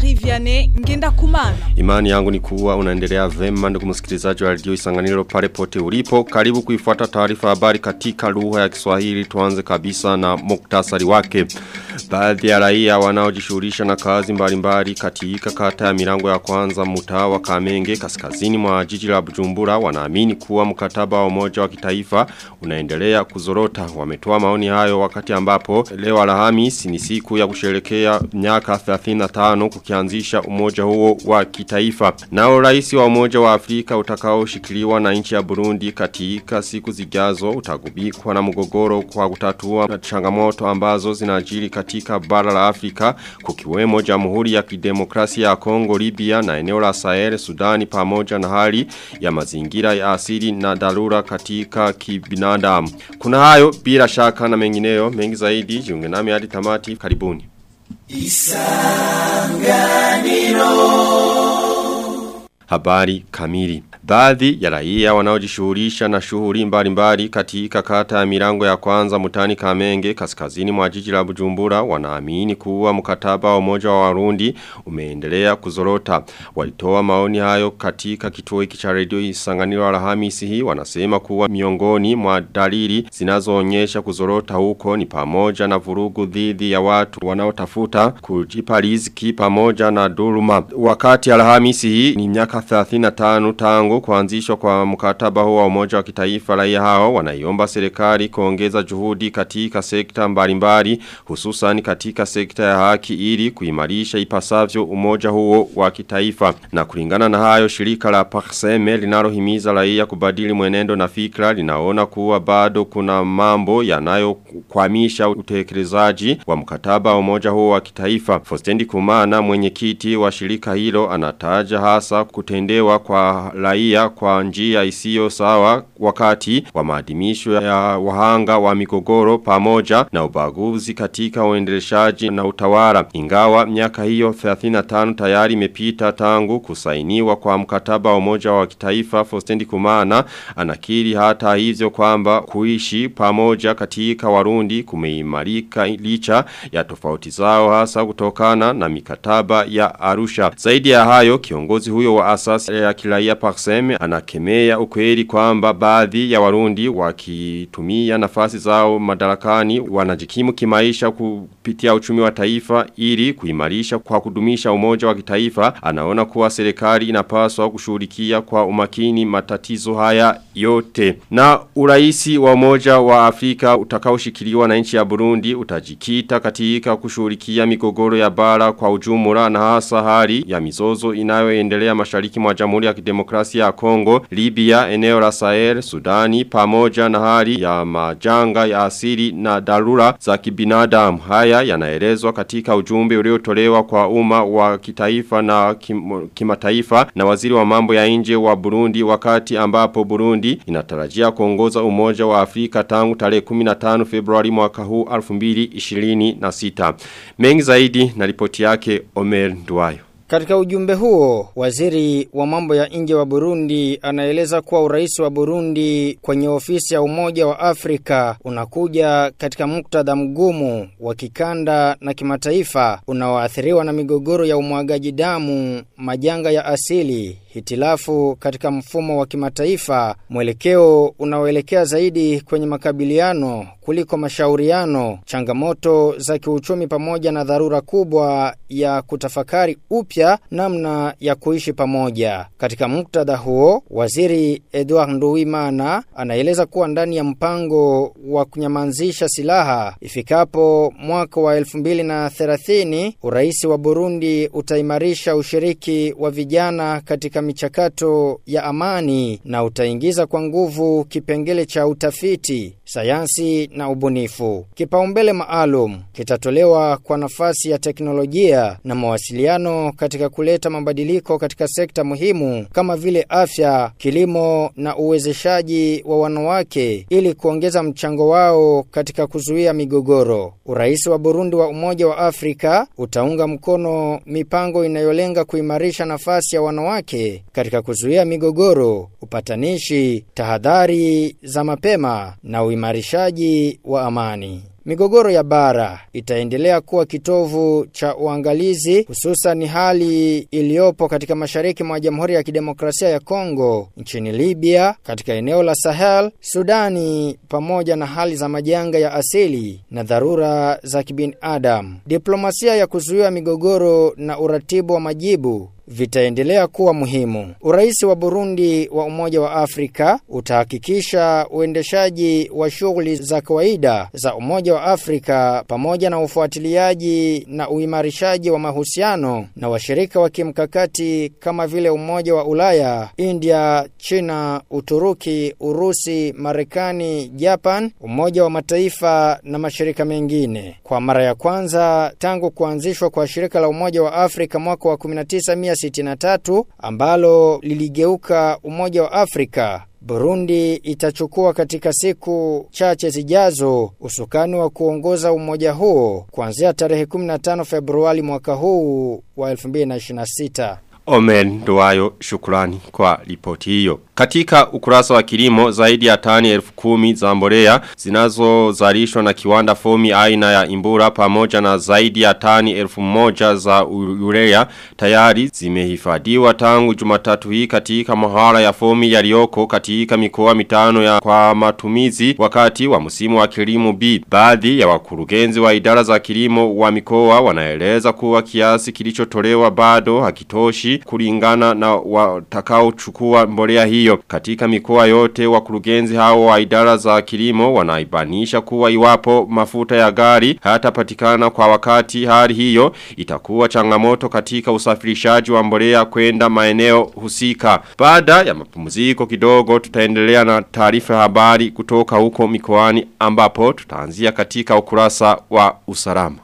Jean-Marie Vianney ngenda kumana. Imani yangu ni kuwa unaendelea vema ndugu msikilizaji wa radio Isanganiro pale pote ulipo. Karibu kuifuata taarifa habari katika lugha ya Kiswahili. Tuanze kabisa na muktasari wake. Baadhi ya raia wanaojishughulisha na kazi mbalimbali katika kata ya milango ya kwanza mtaa wa Kamenge kaskazini mwa jiji la Bujumbura wanaamini kuwa mkataba wa umoja wa kitaifa unaendelea kuzorota. Wametoa maoni hayo wakati ambapo leo Alhamisi ni siku ya kusherekea miaka 35 kukianzisha umoja huo wa kitaifa. Nao rais wa umoja wa Afrika utakaoshikiliwa na nchi ya Burundi katika siku zijazo utagubikwa na mgogoro kwa kutatua changamoto ambazo zinajiri katika bara la Afrika kukiwemo Jamhuri ya Kidemokrasia ya Kongo, Libya na eneo la Sahel, Sudani pamoja na hali ya mazingira ya asili na dharura katika kibinadamu. Kuna hayo bila shaka na mengineyo mengi zaidi jiunge nami hadi tamati karibuni. Habari kamili. Baadhi ya raia wanaojishughulisha na shughuli mbalimbali katika kata ya milango ya kwanza mutani Kamenge kaskazini mwa jiji la Bujumbura wanaamini kuwa mkataba wa umoja wa Warundi umeendelea kuzorota. Walitoa maoni hayo katika kituo hiki cha redio Isanganiro Alhamisi hii wanasema kuwa miongoni mwa dalili zinazoonyesha kuzorota huko ni pamoja na vurugu dhidi ya watu wanaotafuta kujipa riziki pamoja na dhuluma. Wakati Alhamisi hii ni miaka 35 tangu kuanzishwa kwa mkataba huo wa umoja wa kitaifa raia hao wanaiomba serikali kuongeza juhudi katika sekta mbalimbali hususan katika sekta ya haki ili kuimarisha ipasavyo umoja huo wa kitaifa na kulingana na hayo shirika la Parseme linalohimiza raia kubadili mwenendo na fikra linaona kuwa bado kuna mambo yanayokwamisha utekelezaji wa mkataba wa umoja huo wa kitaifa Fostendi Kumana mwenyekiti wa shirika hilo anataja hasa kutendewa kwa raia kwa njia isiyo sawa wakati wa maadhimisho ya wahanga wa migogoro pamoja na ubaguzi katika uendeleshaji na utawala. Ingawa miaka hiyo 35 tayari imepita tangu kusainiwa kwa mkataba wa umoja wa kitaifa Fostendi Kumana anakiri hata hivyo kwamba kuishi pamoja katika Warundi kumeimarika licha ya tofauti zao hasa kutokana na mikataba ya Arusha. Zaidi ya hayo kiongozi huyo wa asasi ya kiraia Parseme anakemea ukweli kwamba baadhi ya Warundi wakitumia nafasi zao madarakani wanajikimu kimaisha kupitia uchumi wa taifa ili kuimarisha kwa kudumisha umoja wa kitaifa anaona kuwa serikali inapaswa kushughulikia kwa umakini matatizo haya yote na uraisi wa umoja wa Afrika utakaoshikiliwa na nchi ya Burundi utajikita katika kushughulikia migogoro ya bara kwa ujumla na hasa hali ya mizozo inayoendelea mashariki mwa Jamhuri ya Kidemokrasia ya Kongo, Libya, eneo la Sahel, Sudani pamoja na hali ya majanga ya asili na dharura za kibinadamu. Haya yanaelezwa katika ujumbe uliotolewa kwa umma wa kitaifa na kim, kimataifa na waziri wa mambo ya nje wa Burundi wakati ambapo Burundi inatarajia kuongoza umoja wa Afrika tangu tarehe 15 Februari mwaka huu 2026. Mengi zaidi na ripoti yake Omer Nduwayo. Katika ujumbe huo, waziri wa mambo ya nje wa Burundi anaeleza kuwa urais wa Burundi kwenye ofisi ya Umoja wa Afrika unakuja katika muktadha mgumu wa kikanda na kimataifa unaoathiriwa na migogoro ya umwagaji damu, majanga ya asili, hitilafu katika mfumo wa kimataifa, mwelekeo unaoelekea zaidi kwenye makabiliano kuliko mashauriano, changamoto za kiuchumi pamoja na dharura kubwa ya kutafakari upya namna ya kuishi pamoja. Katika muktadha huo, waziri Edward Nduwimana anaeleza kuwa ndani ya mpango wa kunyamanzisha silaha ifikapo mwaka wa 2030 urais wa Burundi utaimarisha ushiriki wa vijana katika michakato ya amani na utaingiza kwa nguvu kipengele cha utafiti, sayansi na ubunifu. Kipaumbele maalum kitatolewa kwa nafasi ya teknolojia na mawasiliano katika kuleta mabadiliko katika sekta muhimu kama vile afya, kilimo na uwezeshaji wa wanawake ili kuongeza mchango wao katika kuzuia migogoro. Urais wa Burundi wa Umoja wa Afrika utaunga mkono mipango inayolenga kuimarisha nafasi ya wanawake katika kuzuia migogoro, upatanishi, tahadhari za mapema na uimarishaji wa amani. migogoro ya bara itaendelea kuwa kitovu cha uangalizi hususan hali iliyopo katika mashariki mwa Jamhuri ya Kidemokrasia ya Kongo, nchini Libya, katika eneo la Sahel, Sudani pamoja na hali za majanga ya asili na dharura za kibinadamu. Diplomasia ya kuzuia migogoro na uratibu wa majibu vitaendelea kuwa muhimu. Urais wa Burundi wa Umoja wa Afrika utahakikisha uendeshaji wa shughuli za kawaida za Umoja wa Afrika pamoja na ufuatiliaji na uimarishaji wa mahusiano na washirika wa kimkakati kama vile Umoja wa Ulaya, India, China, Uturuki, Urusi, Marekani, Japan, Umoja wa Mataifa na mashirika mengine. Kwa mara ya kwanza tangu kuanzishwa kwa shirika la Umoja wa Afrika mwaka wa 19 1963 ambalo liligeuka Umoja wa Afrika Burundi itachukua katika siku chache zijazo usukani wa kuongoza umoja huo kuanzia tarehe 15 Februari mwaka huu wa 2026. Omen Nduwayo shukrani kwa ripoti hiyo. Katika ukurasa wa kilimo zaidi ya tani elfu kumi za mbolea zinazozalishwa na kiwanda fomi aina ya imbura pamoja na zaidi ya tani elfu moja za urea tayari zimehifadhiwa tangu jumatatu hii katika mahara ya fomi yaliyoko katika mikoa mitano ya kwa matumizi wakati wa msimu wa kilimo B. Baadhi ya wakurugenzi wa idara za kilimo wa mikoa wanaeleza kuwa kiasi kilichotolewa bado hakitoshi kulingana na watakao chukua mbolea hiyo. Katika mikoa yote wakurugenzi hao wa idara za kilimo wanaibanisha kuwa iwapo mafuta ya gari hayatapatikana kwa wakati hali hiyo itakuwa changamoto katika usafirishaji wa mbolea kwenda maeneo husika. Baada ya mapumziko kidogo tutaendelea na taarifa habari kutoka huko mikoani ambapo tutaanzia katika ukurasa wa usalama.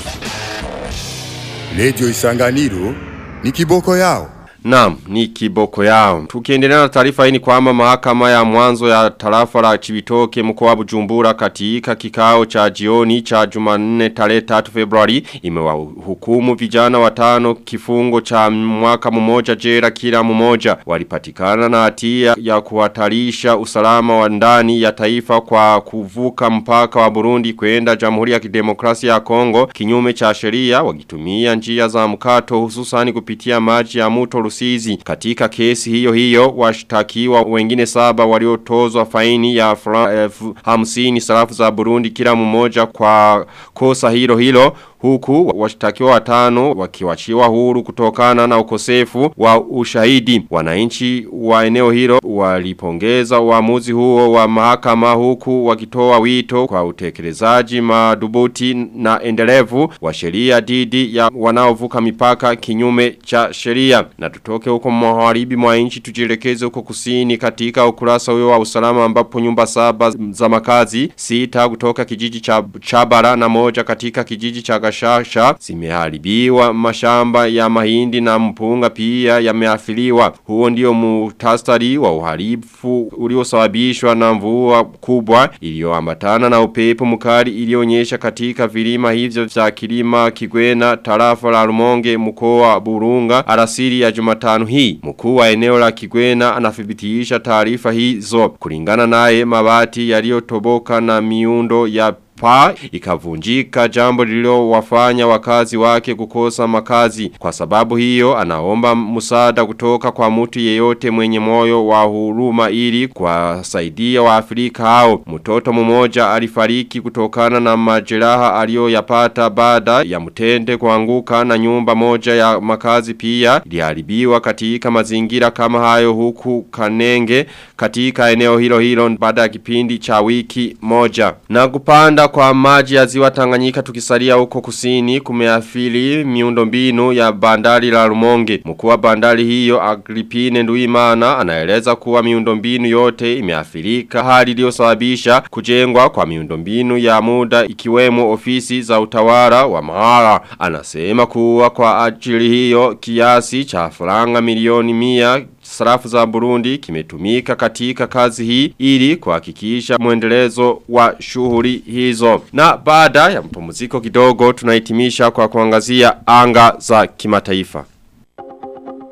Radio Isanganiro ni kiboko yao. Naam, ni kiboko yao. Tukiendelea na taarifa hii ni kwamba mahakama ya mwanzo ya tarafa la Chibitoke mkoa wa Bujumbura katika kikao cha jioni cha Jumanne tarehe 3 Februari imewahukumu vijana watano kifungo cha mwaka mmoja jela kila mmoja walipatikana na hatia ya kuhatarisha usalama wa ndani ya taifa kwa kuvuka mpaka wa Burundi kwenda Jamhuri ya Kidemokrasia ya Kongo kinyume cha sheria wakitumia njia za mkato hususani kupitia maji ya mto Rusizi. Katika kesi hiyo hiyo washtakiwa wengine saba waliotozwa faini ya elfu hamsini sarafu za Burundi kila mmoja kwa kosa hilo hilo huku washtakiwa watano wakiwachiwa huru kutokana na ukosefu wa ushahidi. Wananchi wa eneo hilo walipongeza uamuzi huo wa mahakama huku wakitoa wito kwa utekelezaji madubuti na endelevu wa sheria dhidi ya wanaovuka mipaka kinyume cha sheria. Na tutoke huko magharibi mwa nchi tujielekeze huko kusini katika ukurasa huo wa usalama ambapo nyumba saba za makazi sita kutoka kijiji cha Chabara na moja katika kijiji cha Gashasha zimeharibiwa mashamba ya mahindi na mpunga pia yameathiriwa. Huo ndio muhtasari wa uharibifu uliosababishwa na mvua kubwa iliyoambatana na upepo mkali ilionyesha katika vilima hivyo vya kilima Kigwena tarafa la Rumonge mkoa wa Burunga alasiri ya Jumatano hii. Mkuu wa eneo la Kigwena anathibitisha taarifa hizo. Kulingana naye mabati yaliyotoboka na miundo ya pa ikavunjika jambo lilo wafanya wakazi wake kukosa makazi. Kwa sababu hiyo anaomba msaada kutoka kwa mtu yeyote mwenye moyo wa huruma ili kuwasaidia wa Afrika hao. Mtoto mmoja alifariki kutokana na majeraha aliyoyapata baada ya mtende kuanguka na nyumba moja ya makazi pia iliharibiwa katika mazingira kama hayo huku Kanenge katika eneo hilo hilo baada ya kipindi cha wiki moja. Na kupanda kwa maji ya ziwa Tanganyika tukisalia huko kusini kumeathiri miundombinu ya bandari la Rumonge. Mkuu wa bandari hiyo Agripine Nduimana anaeleza kuwa miundombinu yote imeathirika hali iliyosababisha kujengwa kwa miundombinu ya muda ikiwemo ofisi za utawala wa mahara. Anasema kuwa kwa ajili hiyo kiasi cha faranga milioni mia sarafu za Burundi kimetumika katika kazi hii ili kuhakikisha mwendelezo wa shughuli hizo. Na baada ya mpumziko kidogo tunahitimisha kwa kuangazia anga za kimataifa.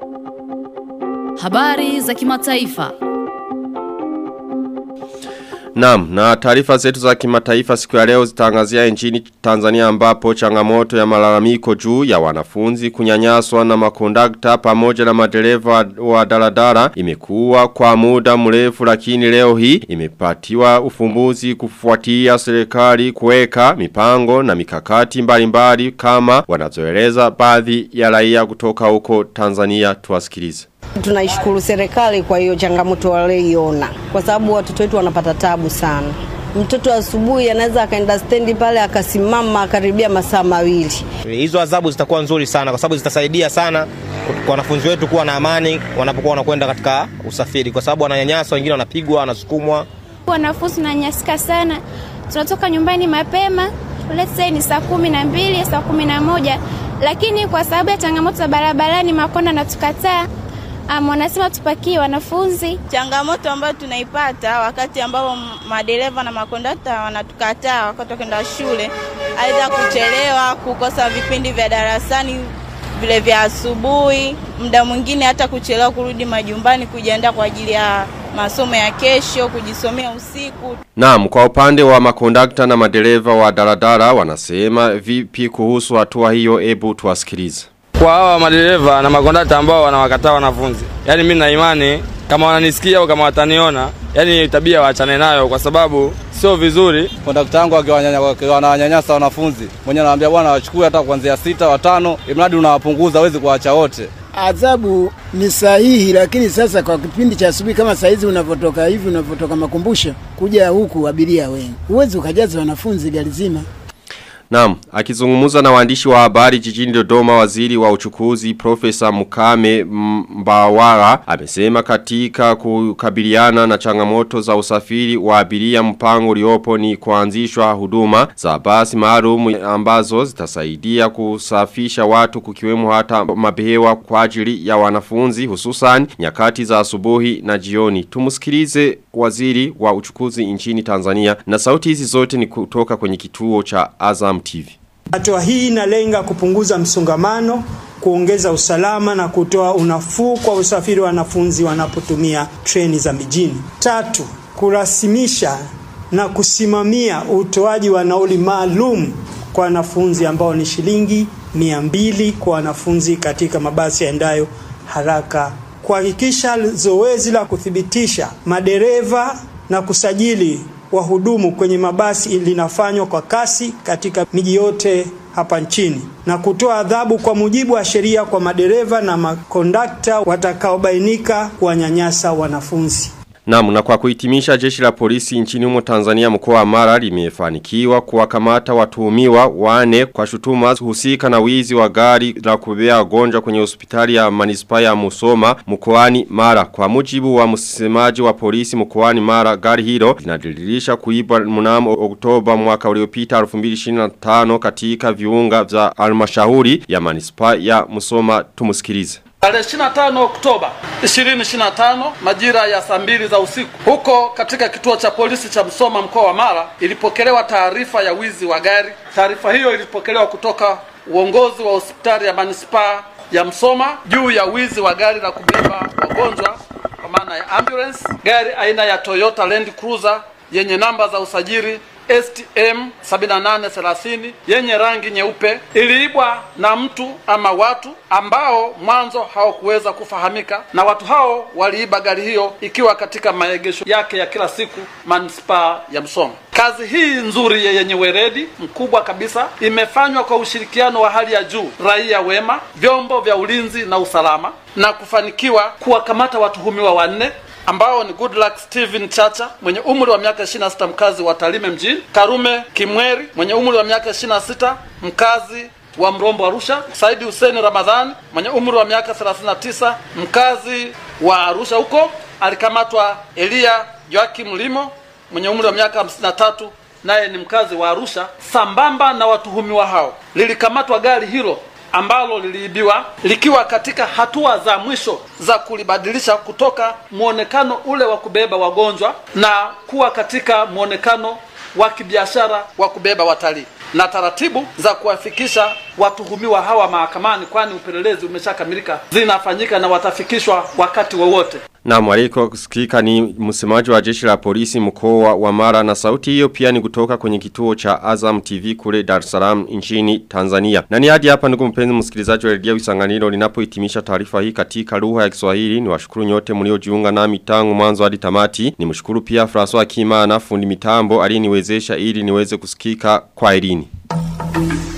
Habari za kimataifa. Naam, na taarifa zetu za kimataifa siku ya leo zitangazia nchini Tanzania ambapo changamoto ya malalamiko juu ya wanafunzi kunyanyaswa na makondakta pamoja na madereva wa daladala imekuwa kwa muda mrefu lakini leo hii imepatiwa ufumbuzi kufuatia serikali kuweka mipango na mikakati mbalimbali kama wanazoeleza baadhi ya raia kutoka huko Tanzania tuwasikilize. Tunaishukuru serikali kwa hiyo changamoto walioiona, kwa sababu watoto wetu wanapata tabu sana. Mtoto asubuhi anaweza akaenda stendi pale akasimama akaribia masaa mawili. Hizo adhabu zitakuwa nzuri sana, kwa sababu zitasaidia sana kwa wanafunzi wetu kuwa na amani wanapokuwa wanakwenda katika usafiri, kwa sababu wananyanyaswa, wengine wanapigwa, wanasukumwa. Wanafunzi tunanyanyasika sana, tunatoka nyumbani mapema, let's say ni saa kumi na mbili saa kumi na moja lakini kwa sababu ya changamoto za barabarani makonda natukataa Um, wanasema tupakie wanafunzi. Changamoto ambayo tunaipata wakati ambapo madereva na makondakta wanatukataa wakati wakwenda shule, aidha kuchelewa, kukosa vipindi vya darasani vile vya asubuhi, muda mwingine hata kuchelewa kurudi majumbani kujiandaa kwa ajili ya masomo ya kesho, kujisomea usiku. Naam, kwa upande wa makondakta na madereva wa daladala wanasema vipi kuhusu hatua hiyo, ebu tuwasikilize kwa hawa madereva na makondakta ambao wanawakataa wanafunzi. Yaani mimi na imani kama wananisikia au kama wataniona, yani tabia waachane nayo kwa sababu sio vizuri. Kondakta wangu akiwananyanyasa wanafunzi, mwenyewe anawaambia bwana wachukue hata kuanzia sita watano, imradi unawapunguza, hawezi kuacha wote. Adhabu ni sahihi, lakini sasa kwa kipindi cha asubuhi kama saizi unavyotoka hivi, unavyotoka makumbusho kuja huku abiria wengi, huwezi ukajaza wanafunzi gari zima. Naam, akizungumuza na waandishi wa habari jijini Dodoma waziri wa uchukuzi Profesa Mukame Mbawara amesema katika kukabiliana na changamoto za usafiri wa abiria mpango uliopo ni kuanzishwa huduma za basi maalum ambazo zitasaidia kusafisha watu kukiwemo hata mabehewa kwa ajili ya wanafunzi hususan nyakati za asubuhi na jioni. Tumusikilize waziri wa uchukuzi nchini Tanzania na sauti hizi zote ni kutoka kwenye kituo cha Azam TV. Hatua hii inalenga kupunguza msongamano, kuongeza usalama na kutoa unafuu kwa usafiri wa wanafunzi wanapotumia treni za mijini. Tatu, kurasimisha na kusimamia utoaji wa nauli maalum kwa wanafunzi ambao ni shilingi mia mbili kwa wanafunzi katika mabasi yaendayo haraka, kuhakikisha zoezi la kuthibitisha madereva na kusajili wahudumu kwenye mabasi linafanywa kwa kasi katika miji yote hapa nchini na kutoa adhabu kwa mujibu wa sheria kwa madereva na makondakta watakaobainika kuwanyanyasa wanafunzi. Naam, na kwa kuhitimisha jeshi la polisi nchini humo Tanzania mkoa wa Mara limefanikiwa kuwakamata watuhumiwa wane kwa shutuma husika na wizi wa gari la kubebea wagonjwa kwenye hospitali ya manispaa ya Musoma mkoani Mara. Kwa mujibu wa msemaji wa polisi mkoani Mara, gari hilo linadiririsha kuibwa mnamo Oktoba mwaka uliopita 2025 katika viunga vya halmashauri ya manispaa ya Musoma. Tumusikilize. Tarehe 25 Oktoba 2025 majira ya saa mbili za usiku huko katika kituo cha polisi cha Msoma mkoa wa Mara ilipokelewa taarifa ya wizi wa gari. Taarifa hiyo ilipokelewa kutoka uongozi wa hospitali ya manispaa ya Msoma juu ya wizi wa gari la kubeba wagonjwa kwa maana ya ambulance, gari aina ya Toyota Land Cruiser yenye namba za usajili STM 7830 yenye rangi nyeupe iliibwa na mtu ama watu ambao mwanzo hawakuweza kufahamika, na watu hao waliiba gari hiyo ikiwa katika maegesho yake ya kila siku manispaa ya Msoma. Kazi hii nzuri yenye weredi mkubwa kabisa imefanywa kwa ushirikiano wa hali ya juu, raia wema, vyombo vya ulinzi na usalama, na kufanikiwa kuwakamata watuhumiwa wanne ambao ni Goodluck Steven Chacha mwenye umri wa miaka 26 mkazi wa Tarime mjini, Karume Kimweri mwenye umri wa miaka 26 mkazi wa Mrombo Arusha, Saidi Hussein Ramadhani mwenye umri wa miaka 39 mkazi wa Arusha huko. Alikamatwa Elia Joakim Limo mwenye umri wa miaka 53 naye ni mkazi wa Arusha. Sambamba na watuhumiwa hao, lilikamatwa gari hilo ambalo liliibiwa likiwa katika hatua za mwisho za kulibadilisha kutoka muonekano ule wa kubeba wagonjwa na kuwa katika muonekano wa kibiashara wa kubeba watalii na taratibu za kuwafikisha watuhumiwa hawa mahakamani, kwani upelelezi umeshakamilika, zinafanyika na watafikishwa wakati wowote. Na mwaliko kusikika ni msemaji wa jeshi la polisi mkoa wa Mara na sauti hiyo pia ni kutoka kwenye kituo cha Azam TV kule Dar es Salaam nchini Tanzania. Na ni hadi hapa ndugu mpenzi msikilizaji wa redio Isanganiro linapohitimisha taarifa hii katika lugha ya Kiswahili. Ni washukuru nyote mliojiunga nami tangu mwanzo hadi tamati. Nimshukuru pia François Kimana fundi mitambo aliyeniwezesha ili niweze kusikika kwa elini.